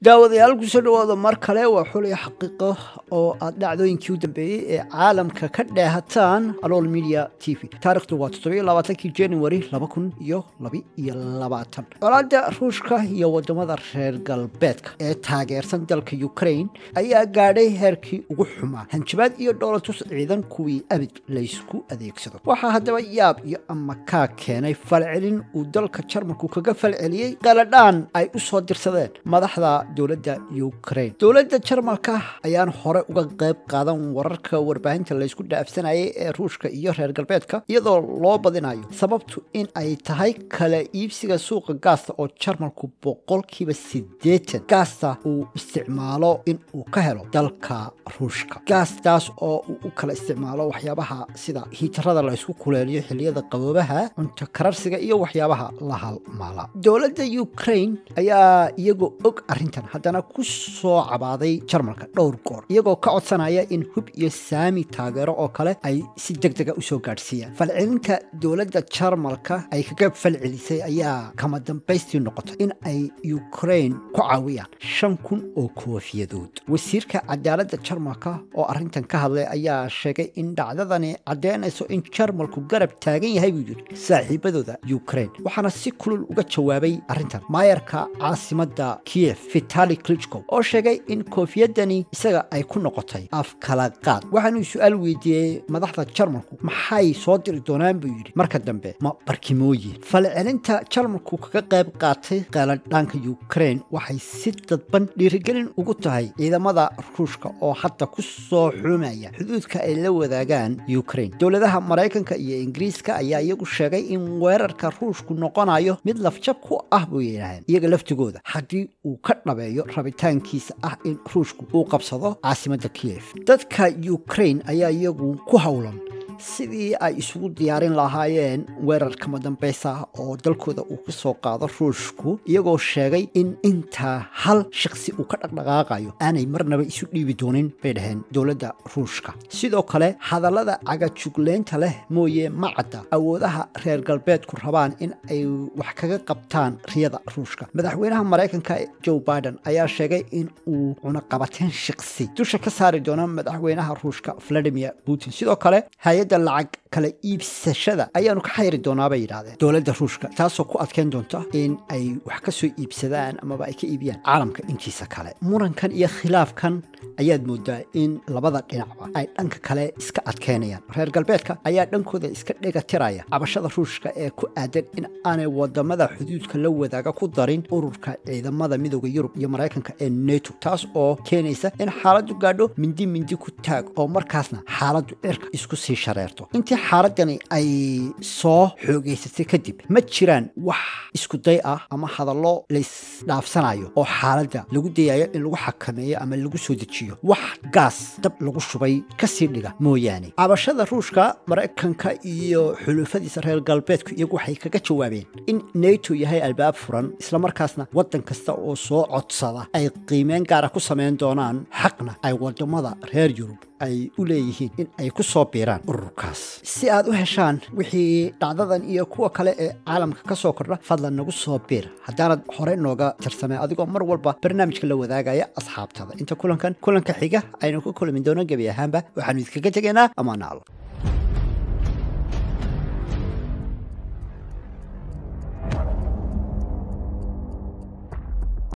daawadayaal kusoo dhawaada mar kale waa xulaya xaqiiqo oo aad dhacdooyinkii u dambeeyey ee caalamka ka dheehataan alool media t v taarikhdu waa toddobiyo labaatankii january laba kun iyo laba iyo labaatan colaada ruushka iyo wadamada reer galbeedka ee taageersan dalka ukraine ayaa gaadhay heerkii ugu xumaa hanjabaad iyo dhoolatus ciidan kuwii abid laysku adeegsado waxaa haddaba yaab iyo amakaa keenay falcelin uu dalka jarmalku kaga falceliyey qaladhaan ay u soo dirsadeen madaxda dowladda ukraine dowladda jarmalka ayaan hore uga qayb qaadan wararka warbaahinta laysku dhaafsanayay ee ruushka iyo reer galbeedka iyadoo loo badinayo sababtu in ay tahay kala iibsiga suuqa gaasta oo jarmalku boqolkiiba siddeetan gaasta uu isticmaalo in uu ka helo dalka ruushka gaastaas oo uu u kala isticmaalo waxyaabaha sida hiitarada la ysku kuleeliyo xiliyada qaboobaha cunto kararsiga iyo waxyaabaha la halmaala dowladda ukraine ayaa iyagoo og arrintan haddana ku soo cabaaday jarmalka dhowr goor iyagoo ka codsanaya in hub iyo saami taageero oo kale ay si deg dega usoo gaadhsiiyaan falcelinta dowladda jarmalka ay kaga falcelisay ayaa kama dambaystii noqotay in ay ukraine ku caawiyaan shan kun oo koofiyadood wasiirka cadaaladda jarmalka oo arrintan ka hadlay ayaa sheegay in dhacdadani caddeynayso in jarmalku garab taagan yahay buu yidhi saaxiibadooda ukraine waxaana si kulul uga jawaabay arrintan maayarka caasimadda kiev vitali klitchko oo sheegay in koofiyadani isaga ay ku noqotay af kala qaad waxaanuu su-aal weydiiyey madaxda jarmalku maxay soo diri doonaan buu yidhi marka dambe ma barkimooyin falcelinta jarmalku kaga qayb qaatay qaaladhaanka ukraine waxay si dadban dhiirigelin ugu tahay ciidamada ruushka oo hadda ku soo xumaya xuduudka ay la wadaagaan ukraine dowladaha maraykanka iyo ingiriiska ayaa iyagu sheegay in weerarka ruushku noqonayo mid lafjab ku ah buu yidhaaheen iyaga laftigooda haddii uu ka dhabeeyo rabitaankiisa ah in ruushku uu qabsado caasimadda kiev dadka ukraine ayaa iyagu ku howlan sidii ay isugu diyaarin lahaayeen weerar kama dambaysa oo dalkooda uu ka soo qaado ruushku iyagoo sheegay in intaa hal shaqsi uu ka dhaqdhaqaaqayo aanay marnaba isu dhiibi doonin bay dhaheen dowladda ruushka sidoo kale hadallada cagajugleynta leh mooye ma cadda awoodaha reer galbeedku rabaan in ay wax kaga qabtaan riyada ruushka madaxweynaha maraykanka joe biden ayaa sheegay in uu cunaqabateen shaqsi dusha ka saari doono madaxweynaha ruushka valadimir putin sidoo kale hay-adda lacag kala iibsashada ayaanu ka xayri doonaa bay yidhahdeen dowladda ruushka taasoo ku adkeyn doonta in ay wax ka soo iibsadaan amaba ay ka iibiyaan caalamka intiisa kale murankan iyo khilaafkan ayaad moodaa in labada dhinacba ay dhanka kale iska adkeynayaan reer galbeedka ayaa dhankooda iska dhegatiraya cabashada ruushka ee ku aadan in aanay wadamada xuduudka la wadaaga ku darin ururka ciidamada midooda yurub iyo maraykanka ee neto taas oo keenaysa in xaaladdu gaadho mindi mindi ku taag oo markaasna xaaladdu cirka isku sii shareerto intii xaaladani ay soo xoogeysatay kadib ma jiraan wax isku day ah ama hadallo laysdhaafsanayo oo xaaladda lagu dayayo in lagu xakameeyo ama lagu soo dejiyo wax gaas dab lagu shubay kasii dhiga mooyaane cabashada ruushka maraykanka iyo xulufadiisa reer galbeedku iyagu waxay kaga jawaabeen in neto yahay albaab furan islamarkaasna waddan kasta oo soo codsada ay qiimeyn gaara ku samayn doonaan xaqna ay wadamada reer yurub ay u leeyihiin in ay ku soo biiraan ururkaas si aad u heshaan wixii dhacdadan iyo kuwa kale ee caalamka ka soo kordha fadlan nagu soo biir haddaanad hore nooga tirsamay adigoo mar walba barnaamijka la wadaagaya asxaabtada inta kulankan kulanka xiga aynu ku kulmi doono gebi ahaanba waxaanu idinkaga tegaynaa amaanaal